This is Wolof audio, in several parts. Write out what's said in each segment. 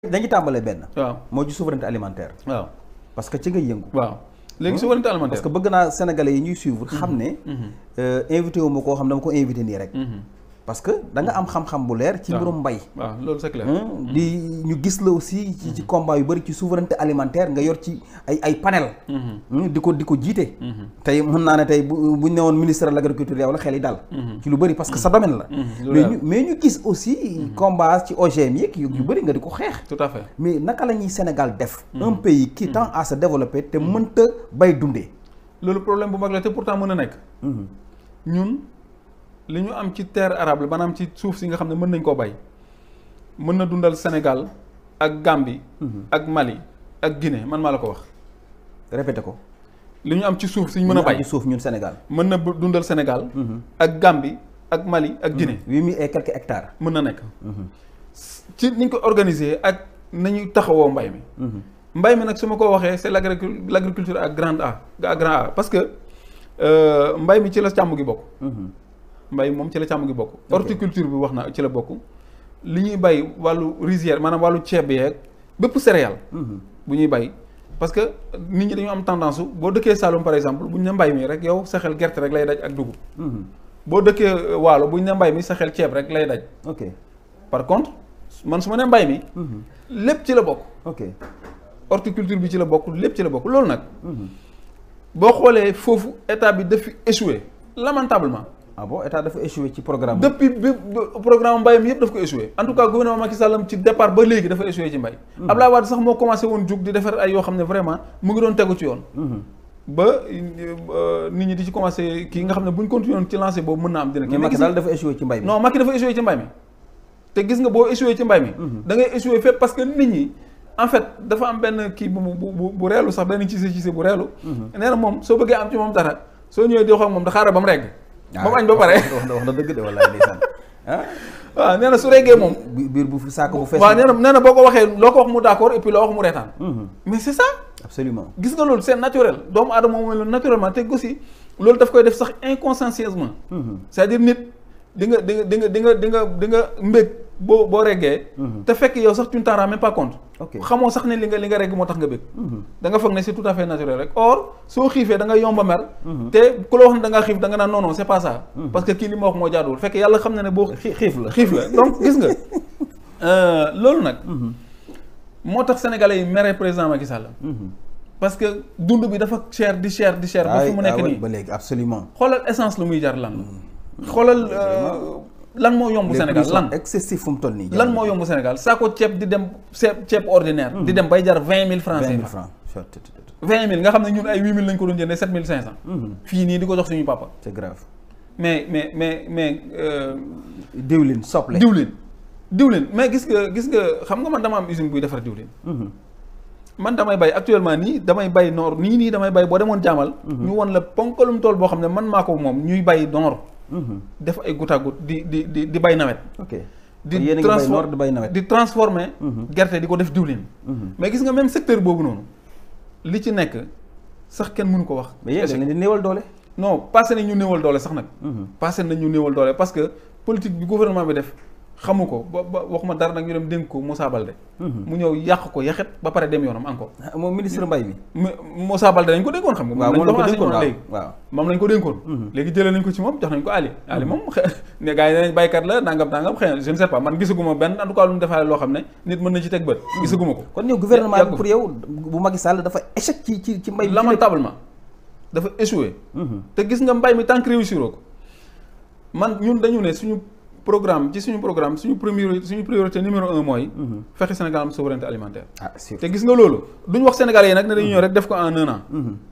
dañuy tàmbalee benn. waaw moo ci souveraineté alimentaire. waaw parce que ci nga yëngu. waaw léegi souveraineté parce alimentaire. que bëgg naa sénégalais yi ñuy suivre. xam ne euh, invité wu ma koo xam dama ko invité nii rek. parce que da nga am xam-xam bu leer. ci waaw. mbirum mbay. waaw loolu c'est clair. Hum, di ñu gis la aussi ci ci combat yu bëri ci souveraineté alimentaire nga yor ci ay ay panel Hum, di ko di ko jiite tey mën naa ne tey bu buñ ne woon ministre de l'agriculture yow la xel yi dal ci lu bëri parce que sa domaine la lu mais leer. ñu mais ñu gis aussi combat ci OGM yeeg yu yu bëri nga di ko xeex tout à fait. mais naka la ñuy Sénégal def un pays qui tend à se développer te mënta bay dundee loolu problème bu mag la te pourtant mën a nekk. ñun li ñu am ci terre arable maanaam ci suuf si nga xam ne mën nañ koo bay mën na dundal Sénégal ak Gambie. ak Mali ak Guinée man maa la ko wax. répété ko li ñu am ci suuf si ñu mën a ñu am bay ci suuf ñun Sénégal mën na bu- dundal Sénégal. ak Gambie ak Mali ak Guinée. huit mille et quelques hectares mën na nekk. ci ni ñu ko organiser ak nañu taxawoo mbay mi. mbay mi nag su ma ko waxee c'est l'agricul- l'agriculture à grande A à grand A parce que euh, mbay mi ci la càmm gi bokk. mbay moom ci la càmm gi bokk. horticulture bi wax na ci la bokk. li ñuy bay wàllu rizière maanaam wàllu ceeb yeeg bépp céréale. bu ñuy bay parce que nit ñi dañu am tendance su boo dëkkee Saloum par exemple bu ñu ne mbay mi rek yow sa xel gerte rek lay daj ak dugub. boo dëkkee euh, Waalo bu ñu ne mbay mi sa xel ceeb rek lay daj. ok par contre man su ma nee mbay mi. lépp ci la bokk. ok horticulture bi ci la bokk lépp ci la bokk loolu nag. boo xoolee foofu état bi daf fi échoué lamentablement. ah bon état dafa échoué ci programme depuis bi bi- programme mbay mi yëpp daf ko échoué en tout cas gouvernement Macky Sall ci départ ba léegi dafa échoué ci mbay. Abdoulaye Wade sax moo commencé woon jug di defar ay yoo xam ne vraiment mu ngi doon tegu ci yoon. ba euh, nit ñi di ci commencé kii nga xam ne bu ñu continué woon ci lancé boobu mën naa am dina kii. mais mais Macky gis daal dafa échoué ci mbay mi non Macky dafa échoué ci mbay mi te gis nga boo échoué ci mbay mi. da ngay échoué fépp parce que nit ñi en fait dafa am benn kii bu mu bu bu bu reelu sax benn ciise ciise bu reelu. nee na moom soo bëggee am ci moom dara soo ñëwee di wax ak moom da xaaral ba mu regg. ba mu añ ba pare. wax na wax na dëgg de wallaahi ndeysaan ah waaw nee na su reggee moom. bi- biir bu fi saako bu fees waaw nee na nee na boo ko waxee loo ko wax mu d'accord et puis loo wax mu reetaan. mais c'est ça. absolument gis nga loolu c'est naturel doomu aadama moom la naturellement te aussi loolu daf koy def sax inconsciencieusement. c'est-à-dire nit di nga di nga di nga di nga di nga di nga mbég boo boo reggee. te fekk yow sax tu ne t'en rends même pas compte. Ok. xamoo sax ne li nga li nga regg moo tax nga bég. da nga foog ne c'est tout à fait naturel rek or soo xiifee da nga yomba mer. te ku la wax ne da ngaa xiif da nga naan non non c'est pas ça. parce que kii li ma wax moo jaaduwul fekk yàlla xam na ne boo. Xi- xiif la xiif la donc gis nga euh, loolu nag. moo tax sénégalais yi mere président Macky Sall. parce que dund bi dafa cher di cher di cher. ba fi mu nekk ah oui, nii ba léegi absolument xoolal essence lu muy jar lan la. xoolal euh, lan moo yomb Les Sénégal prix sont lan excessif fu mu toll nii lan moo yomb Sénégal saako ceeb di dem ceeb ceeb ordinaire. di dem bay jar vingt mille francs. vingt mille CFA. francs vingt mille nga xam ne ñun ay huit mille lañ ko doon jëndee sept mille cinq cent. fii nii di ko jox suñu papa. c'est grave mais mais mais mais. euh, diwlin soble diwlin diwlin mais gis nga gis nga xam nga man dama am usine buy defar diwlin. man damay bay actuellement nii damay bay noor nii nii damay bay boo demoon jaamal. ñu won la ponkalum tool boo xam ne man maa ko moom ñuy bay noor. def ay goutte à goutte di di di di bay nawet. ok di yéen a ngi bay transfor- noor di bay nawet di transformer. gerte di ko def diwlin. mais gis nga même secteur boobu noonu li ci nekk sax kenn mënu ko wax. mais yéen da ngeen di néewal doole non passé nañ ñu néewal doole sax nag. passé nañ ñu néewal doole parce que politique bi gouvernement bi def xamu ko ba ba waxuma dara nag ñu dem dénk ko Moussa Baldé. mu ñëw yàq ko yaxet ba pare dem yoonam encore. Ah, moom ministre mbay mi mais Moussa Baldé dañ ko dénkoon xam nga. waaw moom lañ la ko dénkoon waaw léegi. waaw moom lañ ko dénkoon. léegi jëlee nañ ko ci moom jox nañ ko Ali. Ali moom xe- ne gars yi nee nañ baykat la nangam nangam xëy na je ne sais pas man gisaguma benn en tout cas lu mu defaale loo xam ne nit mën na ci teg bët. gisaguma ko. kon yow gouvernement yàggu bi pour yow bu Macky Sall dafa échec ci ci ci mbay mi lamentablement dafa échoué. te gis nga mbay mi tant que réussir ko man ñun dañu ne suñu programme ci suñu programme suñu priorité suñu priorité numéro un mooy. fexe Sénégal am souveraineté alimentaire. ah sûr te gis nga loolu duñ wax sénégalais yi nag ne dañu ñëw rek def ko en un an.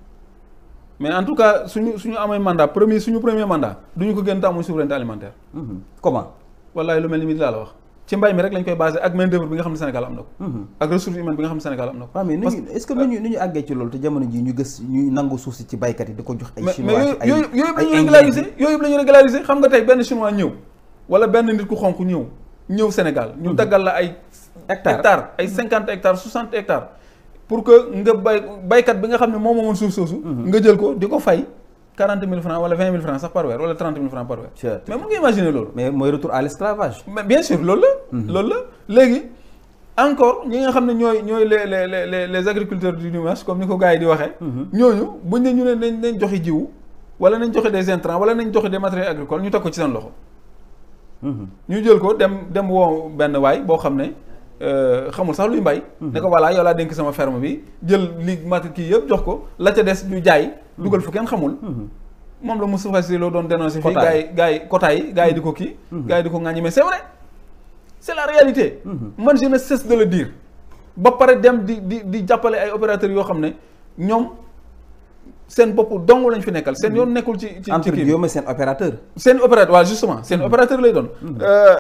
mais en tout cas suñu suñu amee mandat premier suñu premier mandat duñu ko gën a amuñ souveraineté alimentaire. comment wallaay lu mel ni mi laa la wax ci mbay mi rek lañ koy basé ak main d'œuvre bi nga xam ne Sénégal am na ko. ak ressource humaine bi nga xam ne Sénégal am na ko. waaw mais nu Parce ñu est-ce que nu ñu nu ñu àggee ci loolu te jamono ji ñu gës ñu nangu suuf si ci baykat yi di ko jox ay mais chinois mais ay yooyu yooyu yëpp la ay ñu indien régulariser yooyu yëpp la ñu régulariser xam nga tey benn chinois ñëw wala benn nit ku xonk ñëw ñëw Sénégal ñu daggal la ay Hectares. hectares ay cinquante hectares soixante hectares pour que nga bay baykat bi nga xam ne moom moomoon suuf soosu nga jël ko di ko fay quarante mille francs wala vingt mille francs sax par weer wala trente mille francs par weer Chut. mais mun nga imaginer loolu mais mooy retour à l'esclavage mais bien sûr loolu la loolu la léegi encore ñi nga xam ne ñooy ñooy les les les les agriculteurs du dimanche comme ni ko gars yi di waxee. ñooñu buñ ne ñu ne nañ nañ joxe jiwu wala nañ joxe des intrants wala nañ joxe des matériels agricoles ñu teg ko ci seen loxo. ñu jël ko dem dem woo benn waay boo xam ne xamul sax luy mbay. ne ko voilà yow laa dénk sama ferme bi jël li mat kii yëpp jox ko la ca des ñu jaay. dugal fu kenn xamul. moom la Moustapha Cissé Lo doon dénoncé fii gars yi gars yi quota yi gars yi di ko kii. gars yi di ko ŋàññi mais c'est vrai. c'est la réalité. man je ne cesse de le dire. ba pare dem di di di jàppale ay opérateurs yoo xam ne ñoom seen bopp dong lañ fi nekkal seen yoon nekkul ci ci ci entre kii bi guillemets seen opérateur. seen opérateur waaw justement seen opérateur lay doon.